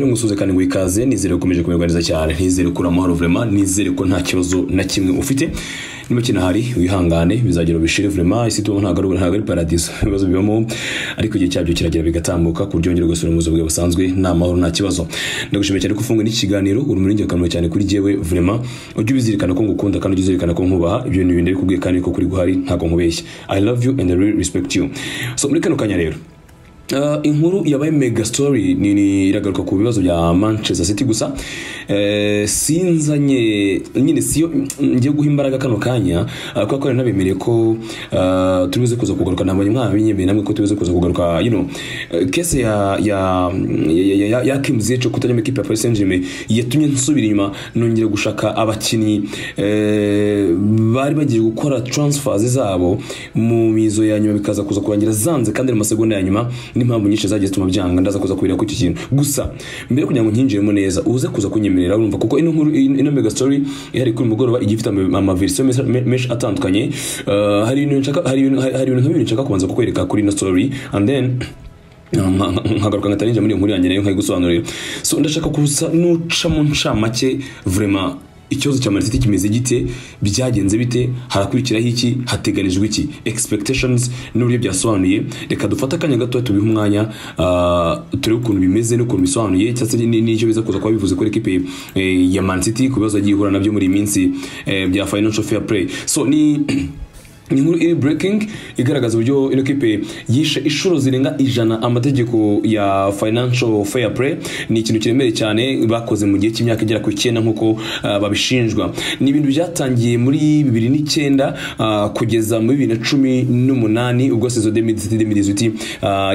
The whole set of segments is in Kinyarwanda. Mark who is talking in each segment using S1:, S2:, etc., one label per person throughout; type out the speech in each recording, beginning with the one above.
S1: musoze kandi ngo ikaze nizere ukomeje kumererwa neza cyane nizere ukura amahoro vrema nizere ko nta kibazo na kimwe ufite niba kinahari wihangane bizagera ubishire vrema isi tubamo ntabwo ari- ntabwo ari paradiso ibibazo bibamo ariko igihe cyabyo kiragera bigatambuka ku buryo wongera ugasubira mu buzima bwawe busanzwe nta mahoro nta kibazo ndagushimiye cyane ko ufunguye n'iki kiganiro uri muri ingirakamaro cyane kuri jyewe vrema ujye ubizirikana ko ngukunda kandi ujye uzirikana ko nkubaha ibyo ni ibintu bikubwiye kandi ko kuri guhari ntabwo nkubeshya i love you and i really respect you so muri kano kanya rero Uh, inkuru yabaye mega story ni, ni iragaruka ku bibazo bya Manchester City gusa uh, sinzanye nyine siyo ngiye guha imbaraga kano kanya uh, kuko ari nabemereye ko uh, turibuze kuza kugaruka ntabwo mwamenyemeye namwe ko turibuze kuza kugaruka you know uh, case ya ya ya, ya, ya, ya Kim Ziyech kutajya mu ikipe ya Paris Saint-Germain yatumye nsubira inyuma nongera gushaka abakinnyi eh, bari bagiye gukora transfers zabo mu mizo ya nyuma bikaza kuza kurangira zanze kandi mu masegonda ya nyuma n'impamvu nyinshi zagiye zituma byanga ndaza kuza kubira ku iki kintu gusa mbere yo kugira ngo nkinjiremo neza uze kuza kunyemerera urumva kuko ino nkuru ino mega story ihari kuri uyu mugoroba igiye ifite ama- amaverisiyo menshi- me- menshi atandukanye Eh, hari ibintu nshaka hari ibintu hari ibintu nk'ibintu nshaka kubanza kukwereka kuri ino story and then nkagaruka nkahita ninjira muri iyo nkuru yanjye nayo nkayigusobanurira so ndashaka gusa nuca mu ncamake vraiment ikibazo cya manisiti kimeze gite byagenze bite harakurikiraho iki hateganijwe iki expectations n'uburyo byasobanuye reka dufate akanya gato tubihe umwanya ah, turebe ukuntu bimeze n'ukuntu bisobanuye cyangwa se ni- n'icyo biza kuza kuba bivuze kuri ekipe eh, ya manisiti ku bibazo yagiye ihura nabyo muri iyi minsi eh, bya financial fair play so ni ni inkuru iri breaking igaragaza uburyo ino kipe yishe inshuro zirenga ijana amategeko ya financial fair play ni ikintu kiremereye cyane bakoze mu gihe cy'imyaka igera ku icyenda nk'uko ah, babishinjwa ni ibintu byatangiye muri bibiri n'icyenda ah, kugeza muri bibiri na cumi n'umunani ubwo sezo demidizuti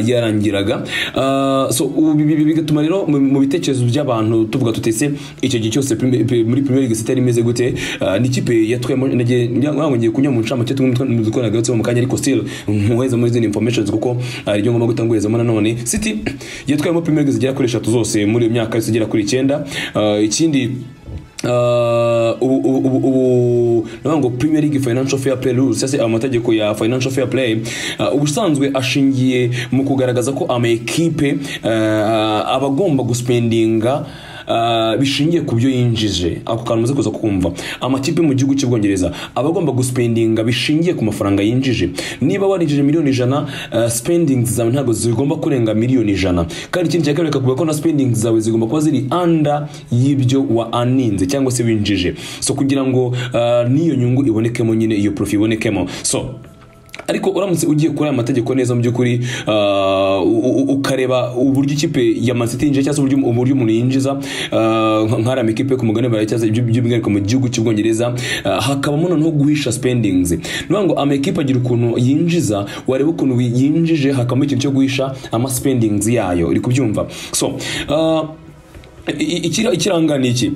S1: yarangiraga Ah, so ubu bi- bi- bigatuma rero mu- mu bitekerezo by'abantu tuvuga tutese icyo gihe cyose prime- pe- muri premier league sitari imeze gute ah, ni ikipe yatwemo nagiye ngiye kunywa mu ncamake tumwe dukoranagatseho mu kanya ariko still nkuheza muri izindi informations kuko hari ibyo ngomba gutangurizamo nanone city yatwemo premier league zigera kuri eshatu zose muri iyo myaka yose igera kuri icyenda Ah, ikindi Uh, ubu ubu- ubu- ubu ndavuga ngo Premier League Financial Fair Play Rules cyangwa se amategeko ya Financial Fair Play uh, ubusanzwe ashingiye mu kugaragaza ko amakipe uh, aba agomba guspendinga Uh, bishingiye ku byo yinjije ako kantu muze kuza kumva amakipe mu gihugu cy'ubwongereza aba agomba guspendinga bishingiye ku mafaranga yinjije niba warinjije miliyoni ijana uh, spendings zawe ntabwo zigomba kurenga miliyoni ijana kandi ikindi cya kabiri kavuga ko na spendings zawe zigomba kuba ziri under y'ibyo waaninze cyangwa se winjije so kugira ngo uh, n'iyo nyungu ibonekemo nyine iyo profi ibonekemo so ariko uramutse ugiye kuri aya mategeko neza mu by'ukuri ah, u- u- ukareba uburyo ikipe ya Man City yinjiza cyangwa se uburyo uburyo umuntu yinjiza ah, nka- nk'ariya makipe yo ku mugabane burayi cyangwa se ibyo- by'umwihariko mu gihugu cy'ubwongereza ah, hakabamo noneho guhisha spendings ni ukuvuga ngo amakipe agira ukuntu yinjiza wareba ukuntu yinjije hakabamo ikintu cyo guhisha ama spendings yayo uri kubyumva so ah, I- ikira- ikiranga ni iki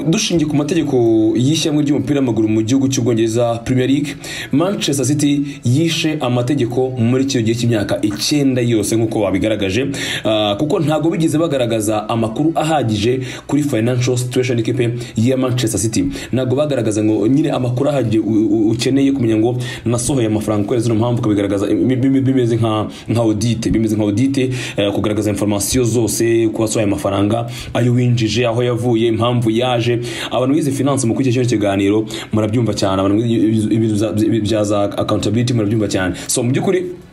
S1: dushingiye ku mategeko y'ishyamwe ry'umupira w'amaguru mu gihugu cy'ubwongereza premier league manchester city yishe amategeko muri kino gihe cy'imyaka icyenda yose nk'uko babigaragaje Ah, kuko ntabwo bigeze bagaragaza amakuru ahagije kuri financial situation y'ikipe ya manchester city ntabwo bagaragaza ngo nyine amakuru ahagije u- u- ukeneye kumenya ngo nasohoye amafaranga kubera zino mpamvu ukabigaragaza bim- bim- bimeze nka nka audite bimeze nka audite eh, kugaragaza information zose ko wasohoye amafaranga ayo winjije aho yavuye impamvu yaje abantu bize finance mu kwigisha kino kiganiro murabyumva cyane abantu bize ibintu bya- bya za accountability murabyumva cyane so mu by'ukuri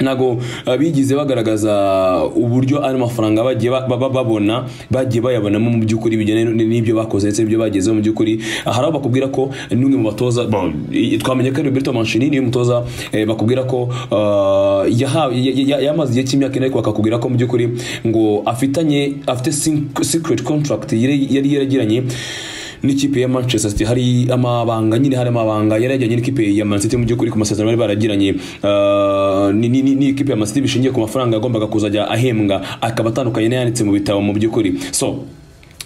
S1: ntabwo uh, bigeze bagaragaza uburyo ayo mafaranga bagiye ba- ba- babona bagiye bayabonamo mu by'ukuri bijyanye n- n'ibyo bakoze ndetse n'ibyo bagezeho mu by'ukuri Aha hari aho bakubwira ko n'umwe mu batoza bon, i- twamenye ko ari Roberto Mancini niwe mutoza eh, bakubwira ko uh, yahawe- ya- ya- ya- yamaze igihe cy'imyaka ine ariko bakakubwira ko mu by'ukuri ngo afitanye afite sin- secret contract yari yari yaragiranye n'ikipe ya Manchester City hari amabanga nyine hari amabanga yari yajyanye n'ikipe ya Man City mu by'ukuri ku masezerano bari baragiranye ah, ni- ni- ni- ni ikipe ya Man City bishingiye ku mafaranga yagombaga kuzajya ahembwa akaba atandukanye n'ayanditse mu bitabo mu by'ukuri so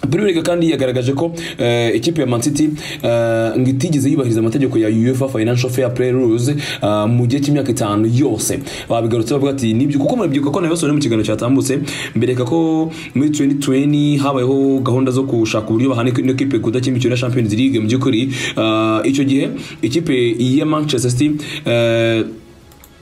S1: Premier League kandi yagaragaje ko eh, ikipe ya Man City eh, ngo itigeze yubahiriza amategeko ya UEFA Financial Fair Play Rules ah, mu gihe cy'imyaka itanu yose babigarutse bavuga ati nibyo kuko murabyibuka ko nayo basohoye mu kiganiro cyatambutse mbereka ko muri 2020 habayeho gahunda zo gushaka uburyo bahana ino kipe kudakina imikino ya Champions League mu by'ukuri Ah, icyo gihe ikipe ya Manchester City eh,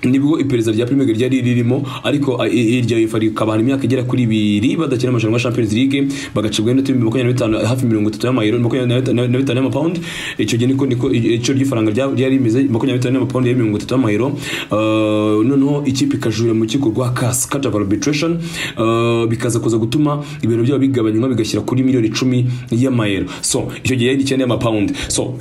S1: nibwo iperereza rya Premier League ryari ririmo ariko a- i- irya UEFA rikabahana imyaka igera kuri ibiri badakina amarushanwa ya Champions League bagacibwa n'inota ibihumbi makumyabiri na bitanu hafi mirongo itatu y'amayero makumyabiri na bita- na bitanu y'amapawundi icyo gihe niko niko icyo ry'ifaranga rya- ryari rimeze makumyabiri na bitanu y'amapawundi yari mirongo itatu y'amayero Uh, noneho ikipe ikajurira mu rukiko rwa CAS Court of Arbitration uh, bikaza kuza gutuma ibintu byabo bigabanywa bigashyira kuri miliyoni icumi y'amayero so icyo gihe yari icyenda y'amapawundi so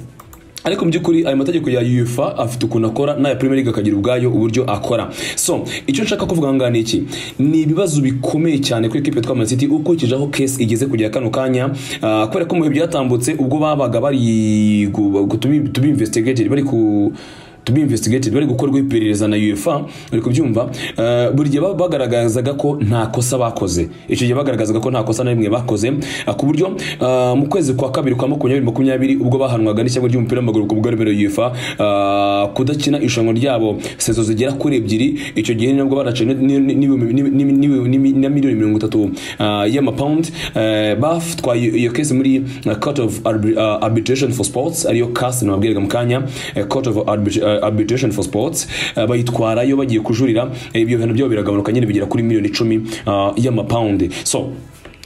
S1: ariko mu by'ukuri ayo mategeko ya UEFA afite ukuntu akora n'aya Premier League akagira ubwayo uburyo akora so icyo nshaka kuvuga ngaha ni iki ni ibibazo bikomeye cyane kuri equipe yitwa Man City ukurikije aho case igeze kugera kano kanya ah, kubera ko mu bihe byatambutse ubwo babaga bari gu- gu- tubi tubi investigated bari ku tubi investigated bari gukorwa iperereza na UEFA bari kubyumva eh, buri gihe ba- bagaragazaga ko nta kosa bakoze icyo gihe bagaragazaga ko nta kosa na rimwe bakoze ah, ku buryo ah, mu kwezi kwa kabiri kwa makumyabiri makumyabiri ubwo bahanwaga n'ishyamba ry'umupira w'amaguru ku bwarimero UEFA ah, kudakina irushanwa ryabo sezo zigera kuri ebyiri icyo gihe nabwo baraciye na miliyoni mirongo itatu ah, y'amapawundi eh, batwaye iyo kesi muri ah, court of Arbi- ah, arbitration for sports ariyo CAS nababwiraga mu kanya eh, court of Arbit- eh, arbitration for sports eh, bayitwarayo bagiye kujurira eh, ibyo bintu byabo biragabanuka nyine bigera kuri miliyoni icumi ah, y'amapawundi so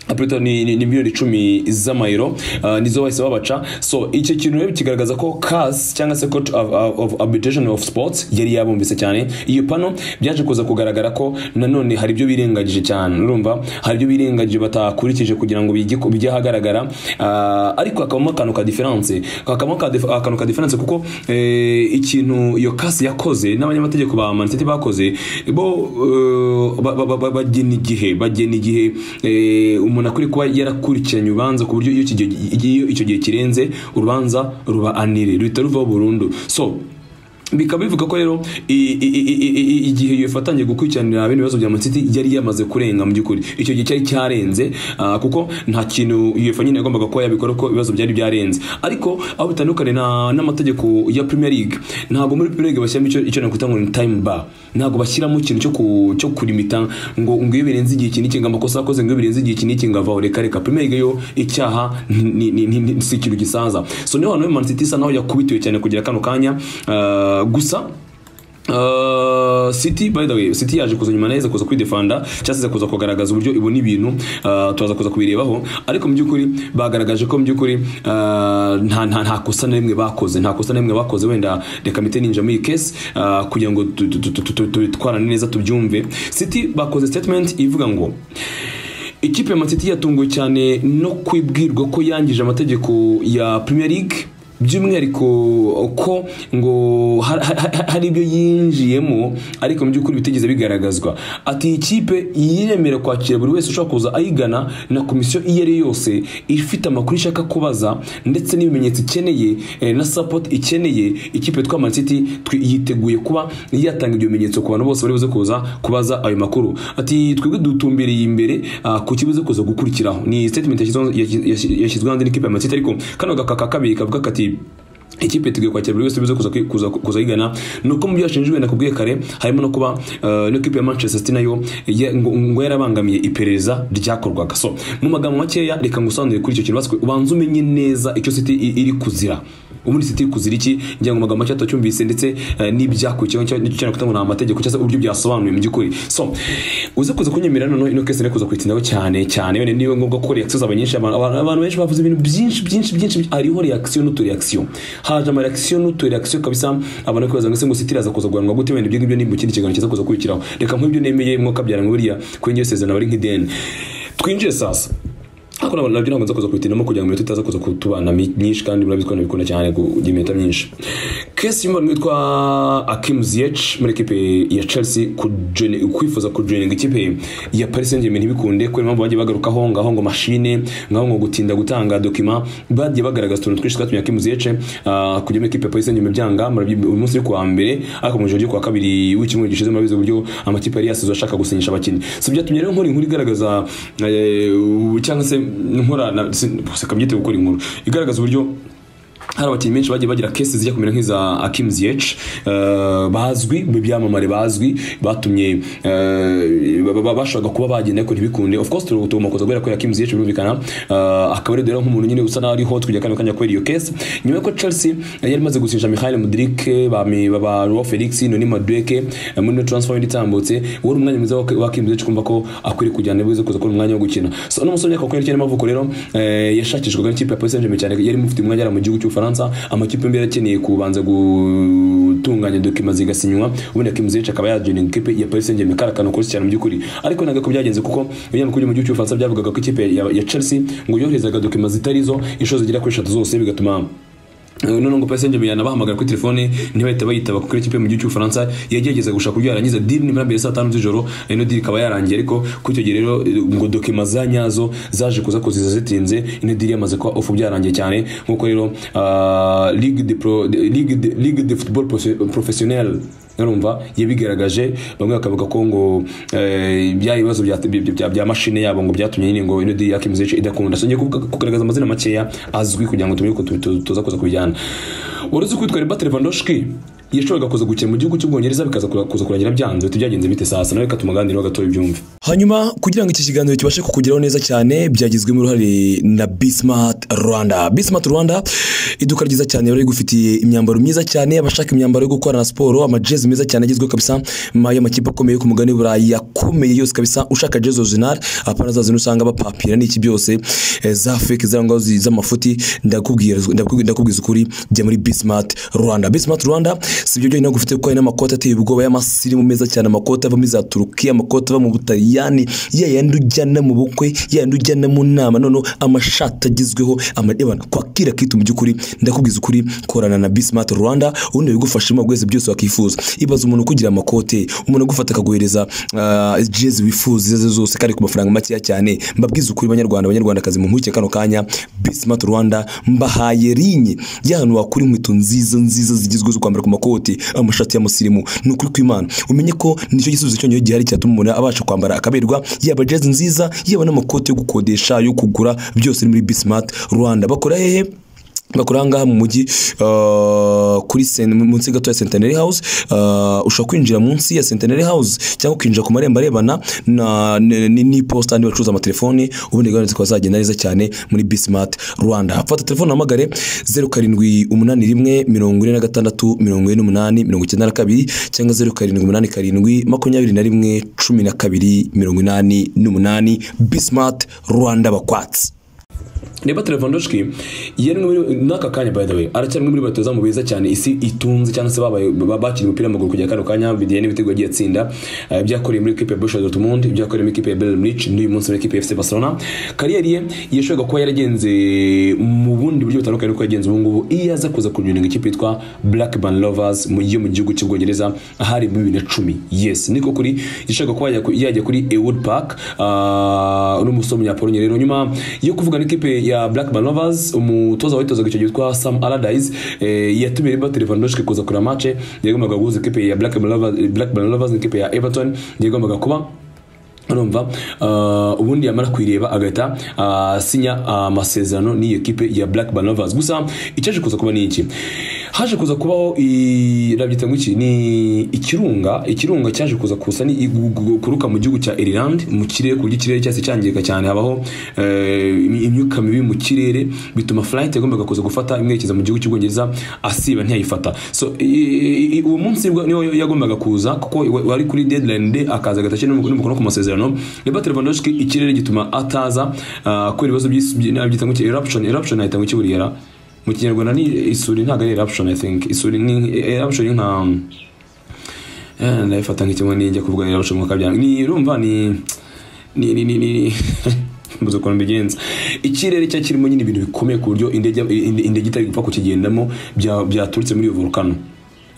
S1: Apurita ni, ni, ni miliyoni icumi z'amayero uh, nizo bahise babaca so icyo kintu rero kigaragaza ko CAS cyangwa se Court of, of, of Arbitration of Sports yari yabumvise cyane iyo pano byaje kuza kugaragara ko nanone hari ibyo birengagije cyane urumva hari ibyo birengagije batakurikije kugira ngo bijye bijye ahagaragara uh, ariko hakabamo akantu ka difference hakabamo ka dif- akantu ka difference kuko eh, ikintu iyo CAS yakoze n'abanyamategeko ba Man City bakoze bo eh, ba- ba- ba- ba- bagena igihe bagena igihe eh, umuntu akwiye kuba yarakurikiranye urubanza ku buryo iyo iki gihe- iyo icyo gihe kirenze urubanza ruba anire ruhita ruvaho burundu so bikaba bivuga ko rero i- i- i- i- i- igihe iyo yatangiye gukurikiranira bino bibazo bya Man City yari yamaze kurenga mu by'ukuri icyo gihe cyari cyarenze ah, kuko nta kintu UEFA nyine yagombaga kuba yabikora ko ibibazo byari byarenze ariko aho bitandukanye na- n'amategeko ya Premier League ntabwo muri Premier League bashyiramo icyo icyo nakwita ngo ni time bar ntabwo bashyiramo ikintu cyo ku- cyo kurimita ngo ngo iyo birenze igihe iki n'ikinga amakosa yakoze ngo iyo birenze igihe iki n'ikinga vaho reka reka Premier League yo icyaha ni- ni- ni- ni- si ikintu gisaza so niho hano Man City isa naho yakubitiwe cyane kugira kano kanya ah, gusa Uh, City by the way City yaje kuza nyuma neza kuza kwidefanda cyasize kuza kugaragaza uburyo ibona ibintu uh, tuza kuza kubirebaho ariko mu by'ukuri bagaragaje ko mu by'ukuri uh, nta nta nta kosa na rimwe bakoze nta kosa na rimwe bakoze wenda reka mite ninja muri iyi case uh, kugira ngo tu- tu- tu- tu- tu- tubitwarane neza tubyumve City bakoze statement ivuga ngo ikipe ya Man City yatunguwe cyane no kwibwirwa ko yangije amategeko ya Premier League by'umwihariko ko ngo har- har- hari ibyo yinjiyemo ariko mu by'ukuri bitigeze bigaragazwa ati iyi kipe yiremera kwakira buri wese ushobora kuza ayigana na komisiyo iyo ari yo yose ifite amakuru ishaka kubaza ndetse n'ibimenyetso ikeneye eh, na support ikeneye ikipe twa Man City twi- yiteguye kuba yatanga ibyo bimenyetso ku bantu bose bari buze kuza kubaza ayo makuru ati twebwe dutumbiriye imbere ah, ku kibuze kuza gukurikiraho ni statement yashyizweho- yashyi- yashyi- yashyizweho hanze n'ikipe ya Man City ariko kano gakaka kabiri kavuga kati ikipe yiteguye kwakira buri wese bize kuza kuza kuza yigana ni uko mu byo yashinjwe nakubwiye kare harimo no kuba eh, n'ikipe ya Manchester City nayo ya- ngo ngo yarabangamiye iperereza ryakorwaga so mu magambo makeya reka ngusobanurire kuri icyo kintu baswe ubanze umenye neza icyo City i- iri kuzira ubundi City iri kuzira iki ngira ngo mu magambo make tutacyumvise ndetse eh, n'ibyakurikiyeho nicyo nicyo cyane kutango nta mategeko cyangwa se uburyo byasobanuye mu by'ukuri so uze kuza kunyemera noneho ino kese kuza kuyitindaho cyane cyane wenda niba ngombwa ko reaction zaba nyinshi abantu abantu- abantu benshi bavuze ibintu byinshi byinshi byinshi hariho reaction n'utureaction haje ama reaction n'utureaction kabisa abantu kwibaza ngo ese ngo City iraza kuza guhanwa gute wenda ibyo ngibyo ni mu kindi kiganiro kiza kuza kurikiraho reka nk'ibyo nemeye mwuka byara ngo buriya kuri njye sezerano bari nk'ideni twinjire sasa ariko nabwo nabyo ntabwo nza kuza kubitinamo kugira ngo iminota itaza kuza kutubana mi- myinshi kandi murabizi ko nabikunda cyane kugira iminota myinshi kesi y'umwana witwa Akim Ziyech muri ekipe ya Chelsea kujene- kwifuza kujoininga ikipe ya Paris Saint-Germain ntibikunde kubera impamvu bagiye bagarukaho ngaho ngo mashine ngaho ngo gutinda gutanga dokima bagiye bagaragaza utuntu twinshi twatumye Akim Ziyech ah, kujya muri ekipe ya Paris Saint-Germain byanga murabyi- uyu munsi uri kuwa mbere ariko mu ijoro ryo kuwa kabiri w'icyumweru gishize murabizi uburyo amakipe yari yasize ashaka gusinyisha abakinnyi si byatumye rero nkora inkuru igaragaza eh, cyangwa se nkora na- si- gusa kabyite gukora inkuru igaragaza uburyo hari abakinnyi benshi bagiye bagira kesi zijya kumera nk'iza Akim Ziyech eh, bazwi mu byamamare bazwi batumye eh, ba- ba- bashaka kuba bagenda ariko ntibikunde of course turi gutumakoza kubera ko Akim Ziyech birumvikana eh, akaba ari rero nk'umuntu nyine usa naho ariho tujya kandi kanya kubera iyo kesi nyuma y'uko Chelsea yari imaze gusinyisha Mikhail Mudrik bami baba Joao Felix Noni Madueke eh, muri no transfer window itambutse wari umwanya mwiza wa- wa Akim Ziyech kumva ko akwiriye kujyana bize kuza kubona umwanya wo gukina so no musore yakakwereka cyane amavuko rero eh, yashakishwaga n'ikipe ya Paris Saint-Germain cyane yari mufite umwanya yari mu gihugu cy'Ubufaransa amakipe yombi yarakeneye kubanza gutunganya dokima zigasinywa ubundi Kim Ziyech akaba yajoining ikipe ya Paris Saint-Germain karakano kose cyane mu by'ukuri ariko ntabwo ko byagenze kuko iyo mu kujya mu gihugu cy'Ubufaransa byavugaga ko ikipe ya, ya Chelsea ngo yoherezaga dokima zitarizo inshuro zigera kuri eshatu zose bigatuma none ngo Paris Saint-Germain yanabahamagara kuri telefone ntibahita bayitaba kuko ikipe mu gihugu cy'Ubufaransa yagerageza gushaka uburyo yarangiza deal nimero mbere saa tanu z'ijoro ino deal ikaba yarangiye ariko kuri icyo gihe rero eh, ngo dokima za nyazo zaje kuza kuziza zitinze ino deal yamaze kuba ofu byarangiye cyane nk'uko rero ah, Ligue de Pro- de- Ligue de- Ligue de Football Profe- Professionnel urumva yabigaragaje bamwe bakavuga ko ngo eh, bya bibazo bya- bya- bya- bya mashine yabo ngo byatumye nyine ngo ino deal ya Kim Ziyech idakunda so ngiye kuvuga- kugaragaza amazina makeya azwi kugira ngo tumenye uko tu- tu- tuza kuza kubijyana uruzi ko witwa Robert Lewandowski yashoboraga kuza gukina mu gihugu cy'ubwongereza bikaza kura- kuza kurangira byanze bite byagenze bite sasa nawe katumuganiriro gatoya ibyumve
S2: hanyuma kugira ngo iki kiganiro kibashe kukugeraho neza cyane byagizwemo uruhare na bismart rwanda bismart rwanda iduka ryiza cyane rero rigufitiye imyambaro myiza cyane abashaka imyambaro yo gukorana siporo amajezi meza cyane agezweho kabisa ma- y'amakipe akomeye yo ku mugani w'iburayi akomeye yose kabisa ushaka jezi original apana za zino usanga bapapira n'iki byose eh, za fake za ngaho zi- z'amafuti ndakubwira ndakubwira- ndakubwiza ukuri jya muri bismart rwanda bismart rwanda si ibyo byonyine gufite kuko hari n'amakoti ateye ubwoba y'amasirimu meza cyane amakoti ava muri za turukiya amakoti ava mu butaliyani ya yandi ujyana mu bukwe ya yandi ujyana mu nama noneho amashati agezweho amadebana kwakira kitu mu by'ukuri ndakubwiza ukuri korana na bismart rwanda ubundi bigufashamo bwese byose wakifuza ibaza umuntu ukugira amakote umuntu agufata akaguhereza ah, jezi wifuza izo arizo zose kandi ku mafaranga makeya cyane mbabwiza ukuri banyarwanda abanyarwandakazi mu mpuguke kano kanya bismart rwanda mbahaye rinye y'ahantu wakura inkweto nziza nziza zigezweho zo kwambara ku makoti amashati y'amusirimu ni ukuri kw'imana umenye ko nicyo gisubizo cyonyine gihari cyatuma umuntu abasha kwambara akaberwa yaba jezi nziza yaba n'amakoti yo gukodesha yo kugura byose ni muri bismart rwanda bakora hehe bakora ahangaha mu mujyi uh, kuri sen- munsi gato ya centenary house uh, ushobora kwinjira munsi ya centenary house cyangwa ukinjira ku marembo arebana na- n- n- n'iposita andi bacuruza amatelefoni ubundi gahunda zikaba zagenda neza cyane muri bismart rwanda fata telefone uhamagare zeru karindwi umunani rimwe mirongo ine na gatandatu mirongo ine n'umunani mirongo icyenda na kabiri cyangwa zeru karindwi umunani karindwi makumyabiri na rimwe cumi na kabiri mirongo inani n'umunani bismart rwanda bakwatsi
S1: Reba Lewandowski yari muri n'aka kanya by the way aracyari umwe muri batoza mu beza cyane isi itunze cyangwa se babaye ba- bakina umupira w'amaguru kujya kano kanya bidiye n'ibitego yagiye atsinda Eh, ibyakoreye muri equipe ya Borussia Dortmund ibyakoreye muri equipe ya Bayern Munich n'uyu munsi muri equipe ya FC Barcelona kariyeri ye yashoboraga kuba yaragenze mu bundi buryo butandukanye uko yagenze ubu ngubu iyo aza kuza kujoininga ikipe yitwa Blackburn Rovers mu yo mu gihugu cy'Ubwongereza ahari mu 2010 yes niko kuri yashaka kuba yajya ku- yajya kuri Ewood Park ah, n'umusore w'umunyapolonye rero nyuma yo kuvugana n'ikipe ya Blackburn Rovers umutoza witozaga icyo gihe witwa Sam Allardyce eh, yatumye Robert Lewandowski kuza kureba match yagombaga guhuza ikipe ya Blackburn Rovers Blackburn Rovers n'ikipe ya Everton yagombaga kuba urumva ah, ubundi yamara kuyireba agahita asinya amasezerano n'iyo kipe ya Black Banovers gusa icyaje kuza kuba ni iki haje kuza kubaho i- rabyita ngo iki ni ikirunga ikirunga cyaje kuza kusa ni igu- gu- kuruka mu gihugu cya Ireland mu kirere ku buryo ikirere cyase cyangirika cyane habaho eh, imi- imyuka mibi mu kirere bituma flight yagombaga kuza gufata imwerekeza mu gihugu cy'Ubwongereza asiba ntiyayifata so i- i- i- uwo munsi bwo- niwo yagombaga kuza kuko iwe- wari kuri deadline day akaza agatashye n'umukono ku masezerano Robert Lewandowski ikirere gituma ataza ah, kubera ibibazo by'isi by- nabi byitwa ngo iki eruption eruption ahita ngo iki buriya ra? mu kinyarwanda ni isuri ntabwo ari eruption i think isuri ni eruption ni nka Eh, ndabifata nk'ikimwe nijya kuvuga eruption mu kabyanga ni urumva ni ni ni ni ni mbuze ukuntu mbigenza ikirere cya kirimo nyine ibintu bikomeye ku buryo indege indege itari gupfa kukigendamo bya- byaturutse muri iyo volukano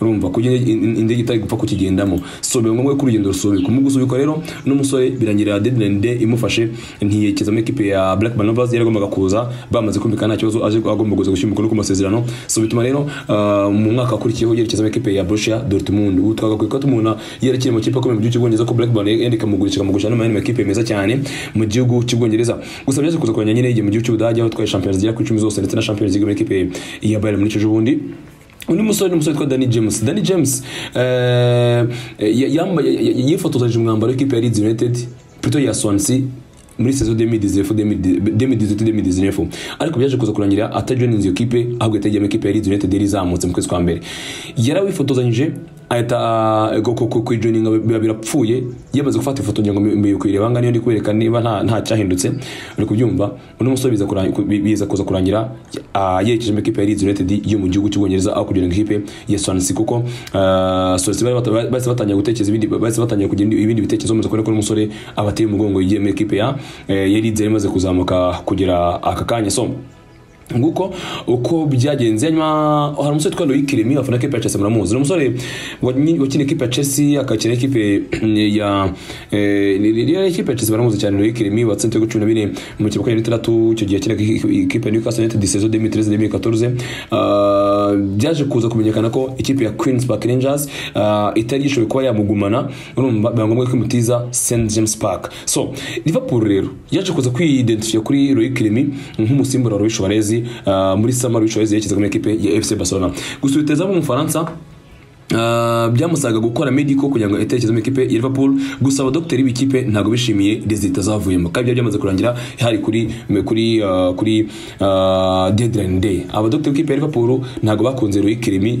S1: urumva kuko indege itari gupfa kukigendamo so biba ngombwa ko urugendo rusubikwa mu gusubikwa rero n'umusore birangira deadline day imufashe ntiyekezamo ekipe ya Black Manovas yari agombaga kuza bamaze kumvikana nta kibazo aje agomba kuza gushyira umukono ku masezerano so bituma rero ah, mu mwaka akurikiyeho yerekezamo ekipe ya Borussia Dortmund ubu twagakwiye ko tumubona yarakiri mu kipe akomeye mu gihugu cy'Ubwongereza ko Blackburn yenda ikamugurisha ikamugurisha no mu makipe meza cyane mu gihugu cy'Ubwongereza gusa byaje kuza kuranya nyine igihe mu gihugu cy'Ubudage aho twaye Champions League kuri 10 zose ndetse na Champions League mu ekipe ya Bayern Munich ejo bundi undi musore ni umusore witwa Danny James Danny James eh, ya- yambaye ya- ya- yifotozaje umwambaro w'ikipe ya Leeds United plutôt ya Swansea muri saison 2018-2019 ariko byaje kuza kurangira atajoininze iyo kipe ahubwo yatajyamo ikipe ya Leeds United yari izamutse mu kwezi kwa mbere yarawifotozanyije ahita ah, ku- ku- ku- kuyijoininga biba birapfuye yamaze gufata ifoto ngira ngo mbi- mbi kuyireba ngaho niyo ndi kubereka niba nta nta cyahindutse uri kubyumva uno musore biza kurangi- ku- bi- biza kuza kurangira ah, yerekeje mu ikipe ya Leeds United yo mu gihugu cy'Ubwongereza aho kugira ngo ikipe ya Swansea kuko ah, Swansea bari bata- bahise batangira gutekereza ibindi bahise batangira kugira indi- ibindi bitekerezo bamaze kubona ko uno musore abateye umugongo yigiye mu ikipe ya eh, ya Leeds yari imaze kuzamuka kugera aka kanya so nguko uko byagenze hanyuma hari umusore witwa Loic Remy afana ekipe ya Chelsea muramuzi ni umusore wanyi- wakina ekipe ya Chelsea akakina ekipe ya eh, ni- ni- ni ekipe ya Chelsea muramuzi cyane Loic Remy watsinze ibitego cumi na bine mu kibuga ya itandatu icyo gihe akina ekipe ya Newcastle United saison 2013-2014 Ah, byaje kuza kumenyekana ko ikipe ya Queens Park Rangers ah, itari yishoboye kuba yamugumana urumva biba ngombwa ko imutiza St James Park so Liverpool rero yaje kuza kwiyidentifiya kuri Loic Remy nk'umusimbura wa Luis Suarez ah, muri summer Luis Suarez yashyize muri ekipe ya FC Barcelona gusa ubitezaho mu Bufaransa Uh, byamusaga gukora medical kugira ngo itekereze mu ikipe ya Liverpool gusa abadokiteri b'ikipe ntabwo bishimiye result azavuyemo kandi byari byamaze kurangira hari kuri kuri uh, kuri uh, deadline day abadokiteri b'ikipe ya Liverpool ntabwo bakunze Loic Remy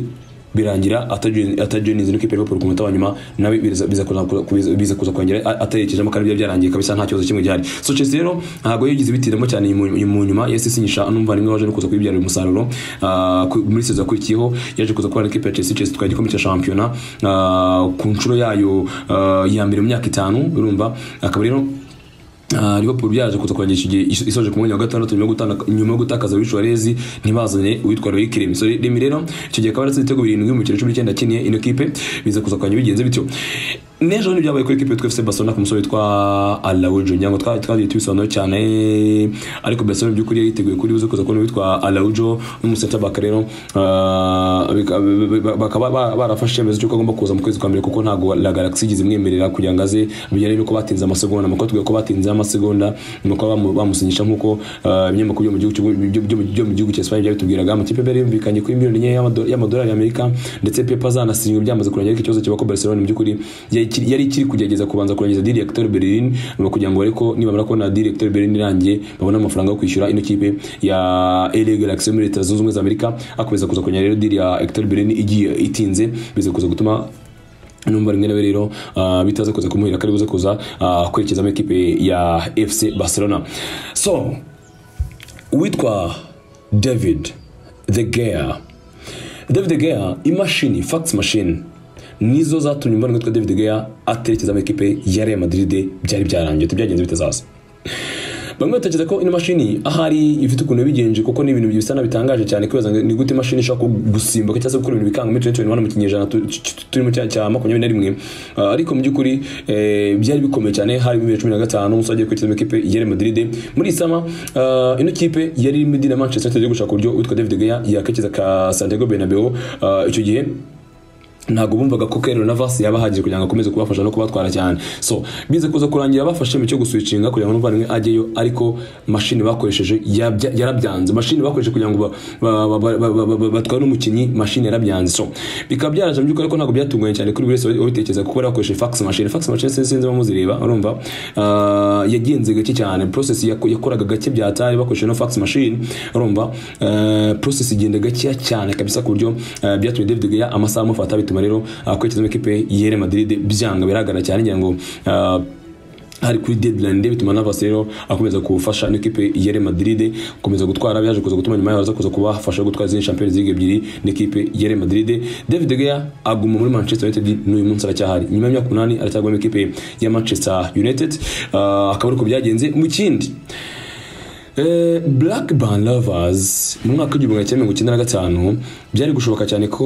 S1: birangira atajoininze n'ikipe ya Liverpool ku munota wa nyuma nawe biza biza kuza kuza- biza kuza kurangira atarekejemo kandi byari byarangiye kabisa nta kibazo kimwe gihari so Chelsea rero ntabwo yigize bitiramo cyane inyuma- mu nyuma yahise isinyisha n'umuvandimwe waje no kuza kuyibyarira umusaruro Ah, ku- muri sezo yakurikiyeho yaje kuza kubana n'ikipe ya Chelsea Chelsea twari igikombe cya shampiyona ah, ku nshuro yayo ah, ya mbere mu myaka itanu urumva akaba rero Ah, Liverpool byaje kuza kurangisha igihe iso- isoje ku mwanya wa gatandatu nyuma yo gutana- nyuma yo gutakaza Luis Suarez ntibazanye uwitwa Loic Remy so Remy rero icyo gihe akaba yaratsinze ibitego birindwi mu kiro cumi n'icyenda akiniye ino kipe biza kuza kurangira bigenze bityo n'ejo bundi byabaye kuri ekipe yitwa FC Barcelona ku musore witwa Alaoujo ngira ngo twa- twagiye tubisobanura cyane ariko Barcelona mu by'ukuri yari yiteguye kuri buze kuza kubona uwitwa Alaoujo n'umusenta baka rero ah, bika- b- b- bakaba ba- barafashe icyemezo cy'uko agomba kuza mu kwezi kwa mbere kuko ntabwo La Galaxy igeze imwemerera kugira ngo aze bijyanye n'uko batinze amasegonda amakuru atubwira ko batinze amasegonda ni uko bamu- bamusinyisha nk'uko ah, ibinyamakuru byo mu gihugu cy'u- byo- byo- byo mu gihugu cya Espagne byabitubwiraga amakipe yari yumvikanye kuri miliyoni enye y'amado- y'amadolari y'Amerika ndetse Pepa zanasinywe byamaze kurangira ariko ikibazo kiba ko Barcelona mu by'ukuri yari ikiri- yari ikiri kugerageza kubanza kurangiza deal ya Hector Bellerin ni ukugira ngo ariko nibamara kubona deal ya Hector Bellerin irangiye babone amafaranga yo kwishyura ino kipe ya LA Galaxy yo muri Leta Zunze Ubumwe za Amerika akomeza kuza kurangira rero deal ya Hector Bellerin igiye itinze biza kuza gutuma numva rimwe nawe rero ah, bitaza kuza kumuhira ko ari buze kuza ah, kwerekezamo ekipe ya FC Barcelona so uwitwa David De Gea David De Gea imashini fax machine nizo zatumye mbona witwa David De Gea aterekezamo ekipe ya Real Madrid byari byarangiye tubyagenze bitazaza bamwe batekereza ko ino mashini ahari ifite ukuntu yabigenje kuko ni ibintu bisa nabitangaje cyane kwibaza ngo ni gute imashini ishobora ku- gusimbuka cyangwa se gukora ibintu bikanga muri 2021 mu kinyejana tu- tu- tu- turimo cya cya makumyabiri na rimwe Ah, ariko mu by'ukuri eh, byari bikomeye cyane hari bibiri na cumi na gatanu umusore agiye kwiteza mu ikipe ya Real Madrid muri iyi sama ah, ino kipe yari irimo idina Manchester United yo gushaka uburyo witwa David De Gea yakekeza ka Santiago Bernabeu Ah, icyo gihe ntabwo bumvaga ko Kero Navas yaba ahagije kugira ngo akomeze kubafasha no kubatwara cyane so bize kuza kurangira bafashe mu cyo guswicinga kugira ngo n'umuvandimwe ajyeyo ariko mashini bakoresheje yabya- yarabyanze mashini bakoresheje kugira ngo ba- ba- ba- ba- ba- ba- batware umukinnyi mashini yarabyanze so bikaba byaraje mu by'ukuri ariko ntabwo byatunganye cyane kuri buri wese ubitekereza kuko bari bakoresheje fax machine fax machine sinzi sinzi bamuzireba urumva Ah, yagenze gake cyane process yako- yakoraga gake byatari bakoresheje no fax machine urumva Ah, process igenda gakeya cyane kabisa ku buryo ah, byatumye David De Gea amasaha amufata bituma rero akwerekeza mu ikipe ya Real Madrid byanga biragana cyane ngira ngo ah, hari kuri deadline day bituma Navas rero akomeza kufasha n'ikipe ya Real Madrid gukomeza gutwara byaje kuza gutuma nyuma yaho aza kuza kubafasha gutwara izindi Champions League ebyiri n'ikipe ya Real Madrid David De Gea aguma muri Manchester United n'uyu munsi aracyahari nyuma y'imyaka umunani aracyagwa mu ikipe ya Manchester United Ah, akaba ari uko byagenze mu kindi Black Band Lovers mu mwaka w'igihumbi magana cyenda mirongo icyenda na gatanu byari gushoboka cyane ko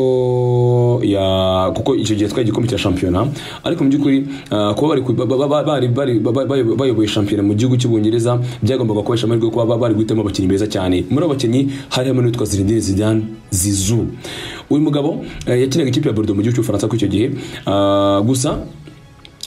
S1: ya kuko icyo gihe twari igikombe cya shampiyona ariko mu by'ukuri eh, kuba bari ku- ba- ba- ba- bari- bari- ba- ba- bayoboye shampiyona mu gihugu cy'ubwongereza byagombaga kubahesha amahirwe yo kuba ba- bari guhitamo abakinnyi beza cyane muri abo bakinnyi harimo n'uwitwa Zinedine Zidane Zizou uyu mugabo eh, yakinaga ikipe ya Bordeaux mu gihugu cy'Ubufaransa kuri icyo gihe Ah, gusa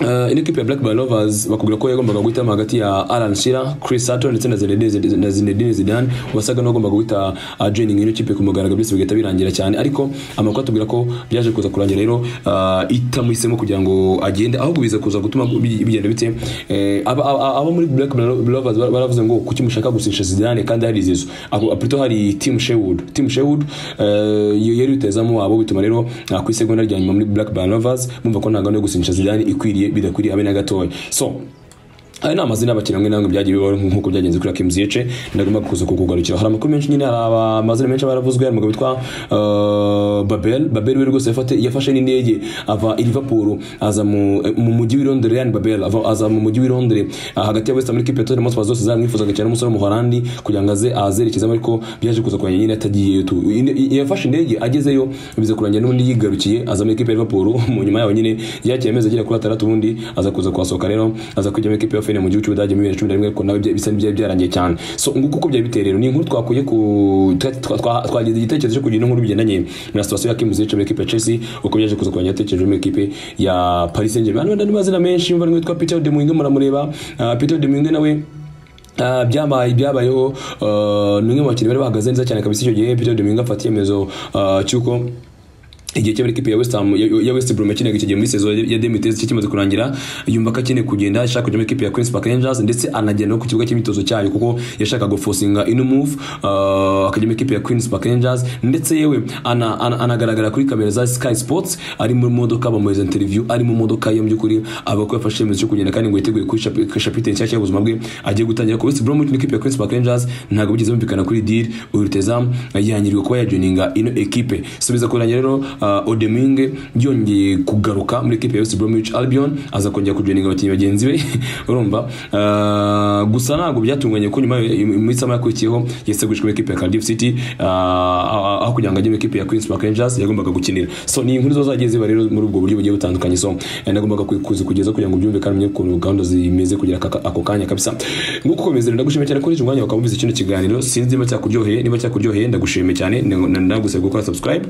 S1: Uh, ino kipe ya Black Ball Lovers bakubwira ko yagombaga guhitamo hagati ya Alan Shearer, Chris Sutton ndetse na Zinedine Zid- na Zinedine Zidane wasaga n'uwagombaga guhita uh, joining ino kipe ku mugaragaro byose bigahita birangira cyane ariko amakuru atubwira ko byaje kuza kurangira rero uh, itamuhisemo kugira ngo agende ahubwo biza kuza gutuma bi- bigenda bite eh, aba- aba aba muri Black Ball Lovers bar- baravuze ngo kuki mushaka gusinsha Zidane kandi hari izizo Ako- plutôt hari Tim Sherwood Tim Sherwood eh, yo- yari rutezamo wabo bituma rero uh, ku isegonda rya nyuma muri Black Ball Lovers mumva ko nta gahunda yo gusinisha Zidane ikwiriye bidakwiriye abe na gatoya so aya ni amazina y'abakinnyi amwe n'amwe byagiye bibaho nk'uko byagenze kuri Hakim Ziyech ndagomba kuza kukugarukira hari amakuru menshi nyine hari amazina menshi aba yaravuzwe hari umugabo witwa eh, Babel Babel we rwose yafate- yafashe n'indege ava i Liverpool aza mu eh, mu mujyi w'i Londres Ryan Babel ava- aza mu mujyi w'i Londres ah, hagati ya West Ham n'ikipe ya Tottenham Hotspur zose zaramwifuzaga cyane umusore w'umuholandi kugira ngo aze azerekezamo ariko byaje kuza kurangira nyine atagiyeyo tu Ine- yafashe indege agezeyo biza kurangira n'ubundi yigarukiye aza muri ekipe ya Liverpool mu nyuma yaho nyine yakiriye amezi agera kuri atandatu ubundi aza kuza kuhasohoka rero aza kujya muri ekipe ya Feyenoord mu gihugu cy'Ubudage muri 2011 ariko nawe bya- bisa n'ibyari byarangiye cyane so nguko uko byari biteye rero ni inkuru twakuye ku twa- twa- twa- twagize igitekerezo cyo kugira inkuru bigendanye na situation ya Kim Ziyech muri ekipe ya Chelsea uko byaje kuza kurangira yatekereje muri ekipe ya Paris Saint-Germain n'andi n'andi mazina menshi yumva n'uwitwa Peter De Muyinga muramureba Ah, Peter De Muyinga nawe Uh, byabaye byabayeho uh, n'umwe mu bakinnyi bari bahagaze neza cyane kabisa icyo gihe Peter Domingo afata icyemezo uh, cy'uko igihe cy'abari ekipe ya West Ham ya, ya West Brom yakinaga icyo gihe muri saison ya 2013 cyo kimaze kurangira yumva ko akeneye kugenda ashaka kujya muri ekipe ya Queens Park Rangers ndetse anagenda no ku kibuga cy'imyitozo cyayo kuko yashakaga gufosinga ino move uh, akajya muri ekipe ya Queens Park Rangers ndetse yewe ana, ana, anagaragara kuri kamera za Sky Sports ari mu modoka bamuhereza interview ari mu modoka ye mu by'ukuri aba ko yafashe icyemezo cyo kugenda kandi ngo yiteguye kwisha chapitre nshyashya y'ubuzima bwe agiye gutangira ku West Brom n'ikipe ya Queens Park Rangers ntabwo bigeze bumvikana kuri deal uyu rutezam yanyiriwe kuba yajoininga ino ekipe so biza kurangira rero uh, Odeminge yongeye kugaruka muri ekipe ya West Bromwich Albion aza kongera kujoininga abakinnyi bagenzi be urumva uh, gusa ntabwo byatunganye ko nyuma mu isaha yakurikiyeho yasegujwe muri ekipe ya Cardiff City uh, aho kugira ngo ajye muri ekipe ya Queens Park Rangers yagombaga gukinira so ni inkuru zo zagiye ziba rero muri ubwo buryo bugiye butandukanye so eh, nagombaga kuzi kugeza kugira ngo byumve kandi umenye ukuntu gahunda zimeze kugira aka- ako kanya kabisa nguko ukomeza ndagushimiye cyane kuri uyu mwanya wakaba wumvise kino kiganiro sinzi niba cyakuryoheye niba cyakuryoheye ndagushimiye cyane ndagusaba gukora subscribe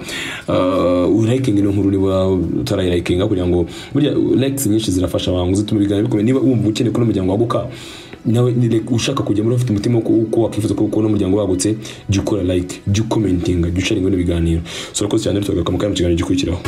S1: uh, urayikinga ino nkuru niba utarayirayikinga kugira ngo burya likes nyinshi zirafasha abantu zituma ibiganiro bikomeye niba wumva ukeneye kubona umuryango waguka nawe ni like, ushaka kujya muri ufite umutima wo ku- uko wakwifuza ko ukubona umuryango wagutse jya ukora like jya ukomentinga jya ucaringa bino biganiro so urakoze cyane rero tugakama kandi mu kiganiro gikurikiraho